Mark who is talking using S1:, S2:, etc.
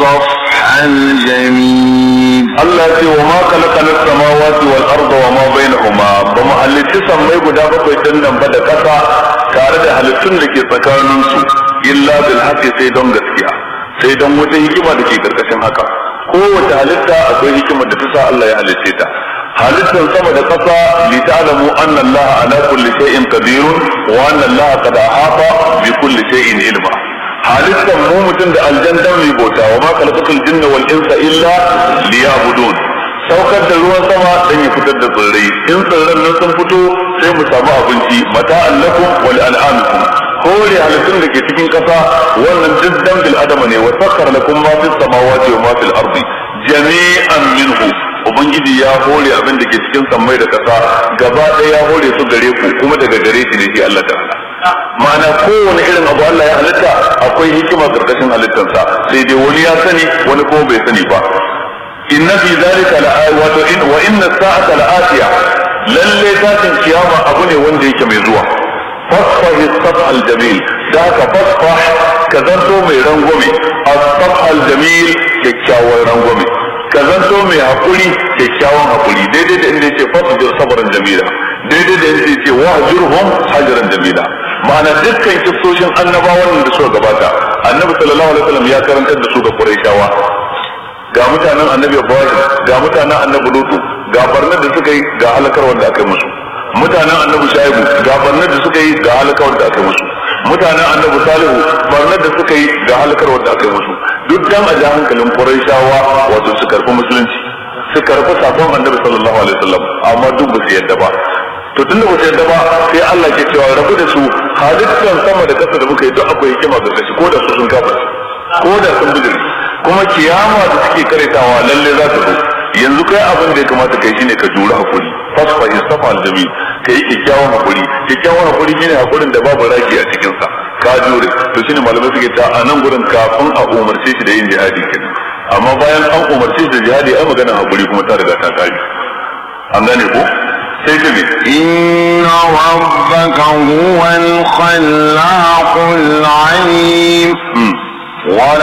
S1: الصفح الجميل
S2: Allah ce wa ma khalaqana as-samawati wal arda wa ma bainahuma ba mu halitti sammai guda bakwai din nan ba da kasa tare da halittun da ke tsakanin su illa bil haqqi sai don gaskiya sai don wata hikima da ke karkashin haka kowace halitta akwai hikimar da ta sa Allah ya halicce ta halittar sama da kasa li ta'lamu anna Allah ala kulli shay'in qadirun wa anna Allah qad ahata bi kulli shay'in ilma halittar mu mutum da aljanna mai bauta wa ma khalaqatul jinna wal insa illa liya'budun saukar da ruwan sama dan ya fitar da tsirrai in tsirran nan sun fito sai mu samu abinci mata allakum wal an'amikum kore halittun da ke cikin kasa wannan duk dan bil adama ne wa sakkar lakum ma fis samawati wa ma fil ardi jami'an minhu ubangiji ya hore abin da ke cikin sammai da kasa gaba ɗaya ya hore su gare ku kuma daga gare shi ne shi Allah ta'ala ma'ana kowane irin abu Allah ya halitta akwai hikima karkashin halittarsa sai dai wani ya sani wani kuma bai sani ba inna fi zalika la wato in wa inna sa'ata la'atiya lalle tashin kiyama abu ne wanda yake mai zuwa fasfahi sab'a al-jamil da ka fasfah ka zanto mai rangwame as-sab'a al-jamil kyakkyawan rangwame ka zanto mai hakuri kyakkyawan hakuri daidai da inda yake fasfah sabran jamila daidai da inda yake wahjurhum hajran jamila ma'ana dukkan kissoshin annabawan da suka gabata annabi sallallahu alaihi wasallam ya karantar da su ga quraishawa ga mutanen annabi Ibrahim ga mutanen annabi Lutu ga barnar da suka yi ga halakarwar da aka yi musu mutanen annabi Shaibu ga barnar da suka yi ga halakarwar da aka yi musu mutanen annabi Salihu barnar da suka yi ga halakarwar da aka yi musu duk dan a ja hankalin Qurayshawa wato su karɓi musulunci su karɓi sakon annabi sallallahu alaihi wasallam amma duk ba su yadda ba to tunda ba su yadda ba sai Allah ke cewa rabu da su halittar sama da ƙasa da muka yi duk akwai hikima ga kashi ko da su sun kafa ko da sun bijiri kuma kiyama da suke karetawa lalle za ta zo yanzu kai abin da ya kamata kai shine ka jura hakuri fasfa istafa aljami kai kyakkyawan hakuri kyakkyawan hakuri shine hakurin da babu raki a cikin sa ka jure to shine malamai suke ta a nan gurin kafin a umarce shi da yin jihadi kenan amma bayan an umarce shi da jihadi ai maganar hakuri kuma ta riga ta kare an gane ko sai ta bi
S1: إن ربك هو الخلاق العليم